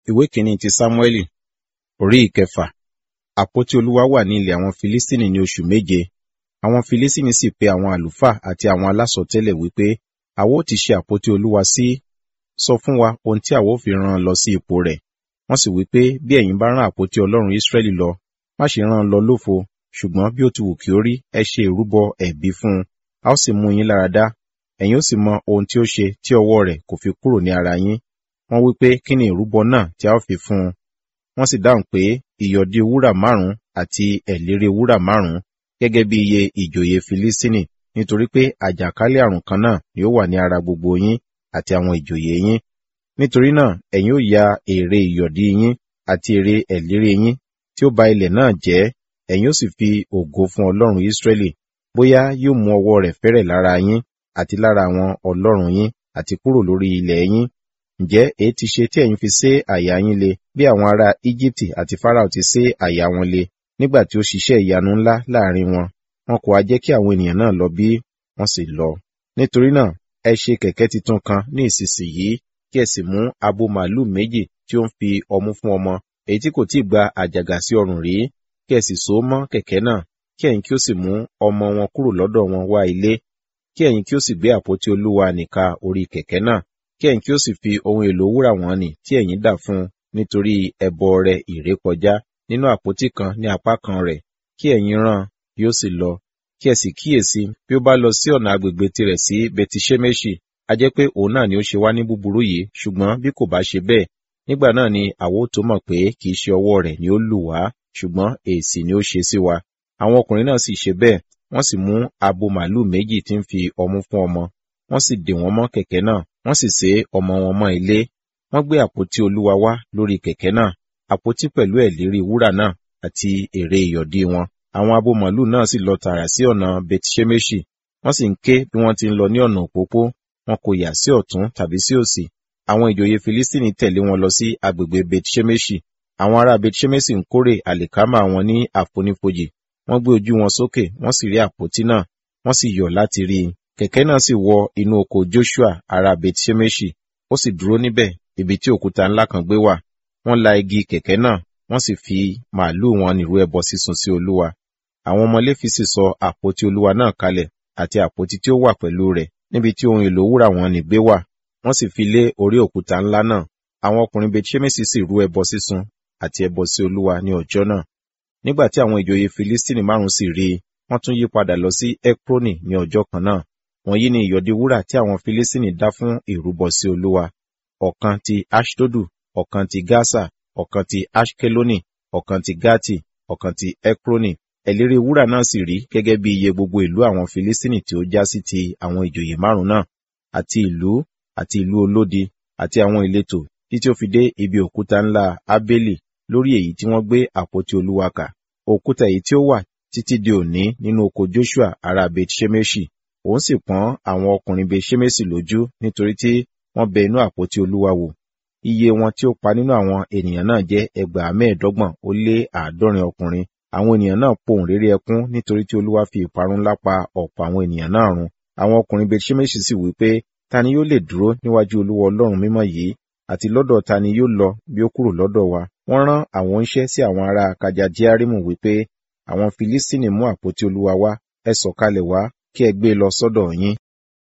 ìwé kìíní ti sámúẹ́lì orí ìkẹfà àpótí olúwa wà ní ilẹ̀ àwọn filistini ní oṣù méje àwọn filistini sì pe àwọn àlùfáà àti àwọn alásọtẹ́lẹ̀ wípé àwa ó ti ṣe àpótí olúwa sí sọ fún wa ohun tí àwa ó fi rán an lọ sí ipò rẹ̀ wọ́n sì wípé bí ẹ̀yin bá rán àpótí ọlọ́run israẹli lọ má ṣe rán an lọ lófo ṣùgbọ́n bí ó ti wù kí ó rí ẹ ṣe ìrúbọ ẹ̀bí fún un a ó sì mú yín lára dá ẹ̀yin ó sì mọ ohun tí ó ṣe tí ọwọ́ rẹ̀ kò fi kúrò ní ara yín wọ́n wí pé kí ni ìrúbọ náà tí a ó fi fún un wọ́n sì dáhùn pé ìyọ̀dí wúrà márùn-ún àti ẹ̀lérè wúrà márùn-ún gẹ́gẹ́ bí iye ìjòyè filistini nítorí pé àjàkálẹ̀ àrùn kan náà ni ó wà ní ara gbogbo yín àti àwọn ìjòyè yín nítorí náà ẹ̀yin ó ya èrè ìyọ̀dí yín àti èrè ẹ̀lérè yín tí ó ba ilẹ̀ náà jẹ́ ẹ̀yin ó sì fi ògo fún ọlọ́run Ísírẹ́lì bóyá yóò mú ọwọ́ rẹ̀ fẹ́rẹ̀ lára yín àti lára àwọn ọlọ́run yín àti kúrò lórí ilẹ̀ yín ǹjẹ́ èyí ti ṣe tí ẹ̀yin fi sé àyà yín le bí àwọn ará Íjíbítì àti Fáráò ti sé àyà wọn le nígbà tí ó ṣiṣẹ́ ìyanu ńlá láàrin wọn wọn kò wá jẹ́ kí àwọn ènìyàn náà lọ bí wọ́n sì lọ nítorí náà ẹ ṣe kẹ̀kẹ́ titun kan ní ìsinsìnyí kí ẹ sì mú abo màálù méjì tí ó ń fi ọmú fún ọmọ èyí tí kò tíì gba àjàgà sí ọrùn rí kí ẹ sì so mọ́ kẹ̀kẹ́ náà kí ẹ̀yin kí ó sì mú ọmọ wọn kúrò lọ́dọ̀ wọn wá ilé kí ẹ̀yin kí ó sì gbé àpótí olúwa nìka orí kẹ̀kẹ́ náà kí ẹ̀yin kí ó sì fi ohun èlò wúrà wọn nì tí ẹ̀yin dà fún un nítorí ẹbọ rẹ̀ ìrékọjá nínú àpótí kan ní apá kan rẹ̀ kí ẹ̀yin rán yóò sì lọ kí ẹ sì kíyèsí bí ó bá lọ sí ọ̀nà agbègbè tirẹ̀ sí betishemeshi a jẹ́ pé òun náà ni ó ṣe wá ní búburú yìí ṣùgbọ́n bí kò bá ṣe bẹ́ẹ̀ nígbà náà ni àwa ó tó mọ̀ pé kì í ṣe ọwọ́ rẹ̀ ni ó lù wá ṣùgbọ́n èsì ni ó ṣe sí wa àwọn ọkùnrin náà sì ṣe bẹ́ẹ̀ wọ́n sì mú abo màálù méjì tí ń fi ọmú fún ọmọ wọ́n sì dè wọ́n mọ́ kẹ̀kẹ́ náà wọ́n sì sé ọmọ wọn mọ́ ilé wọ́n gbé àpótí olúwa wá lórí kẹ̀kẹ́ náà àpótí pẹ̀lú ẹ̀lérí wúrà náà àti ère ìyọ̀dí wọn àwọn abo màálù náà sì lọ tààrà sí ọ̀nà bethshemeshi wọ́n sì ń ké bí wọ́n ti ń lọ ní ọ̀nà òpópó wọn kò yà sí ọ̀tún tàbí sí òsì àwọn ìjòyè filistini tẹ̀lé wọn lọ sí agbègbè bethshemeshi àwọn ará bethshemeshi ń kórè àlìkámà wọn ní àfonífojì wọ́n gbé ojú wọn sókè wọ́n sì rí àpótí náà wọ́n sì yọ̀ láti rí i kẹ̀kẹ́ náà sì wọ inú oko joshua ará bethshemeshi ó sì dúró níbẹ̀ ibi tí òkúta ńlá kan gbé wà wọ́n la igi kẹ̀kẹ́ náà wọ́n sì fi màálùú wọn nírú ẹbọ sísun sí olúwa àwọn ọmọ léfi sì sọ àpótí olúwa náà kalẹ̀ àti àpótí tí ó wà pẹ̀lú rẹ̀ níbi tí ohun èlò wúrà wọn ní gbé wà wọ́n sì fi lé orí òkúta ńlá náà àwọn ọkùnrin bethshemeshi sì rú ẹbọ sísun àti ẹbọ sí olúwa ní ọjọ́ náà nígbà tí àwọn ìjòyè filistini márùn sì rí i wọ́n tún yí padà lọ sí ekroni ní ọjọ́ kan náà wọ̀nyí ni ìyọ̀dí wúrà tí àwọn filistini dá fún ìrúbọ sí olúwa ọ̀kan ti ashdodu ọ̀kan ti gaza ọ̀kan ti ashkeloni ọ̀kan ti gati ọ̀kan ti ekroni ẹ̀lérí wúrà náà sì rí gẹ́gẹ́ bí iye gbogbo ìlú àwọn filistini tí ó já sí ti àwọn ìjòyè márùn náà àti ìlú àti ìlú olódi àti àwọn ìletò títí ó fi dé ibi òkúta ńlá abeli lórí èyí tí wọ́n gbé àpótí olúwa kà òkúta èyí tí ó wà títí di òní nínú oko joshua ará bethshemeshi òun sì pọ́n àwọn ọkùnrin bethshemeshi lójú nítorí tí wọ́n bẹ inú àpótí olúwa wò iye wọn tí ó pa nínú àwọn ènìyàn náà jẹ́ ẹgbàá mẹ́ẹ̀ẹ́dọ́gbọ̀n ó lé àádọ́rin ọkùnrin àwọn ènìyàn náà pohùn réré ẹkún nítorí tí olúwa fi ìparun ńlá pa ọ̀pọ̀ àwọn ènìyàn náà run àwọn ọkùnrin bethshemeshi sì wí pé ta ni yóò lè dúró níwájú olúwa ọlọ́run mímọ́ yìí àti lọ́dọ̀ ta ni yóò lọ bí ó kúrò lọ́dọ̀ wa wọ́n rán àwọn oníṣẹ́ sí àwọn ará kajadiarimu wípé àwọn filistini mú àpótí olúwa wá ẹ sọ̀kalẹ̀ wá kí ẹ gbé e lọ sọ́dọ̀ yín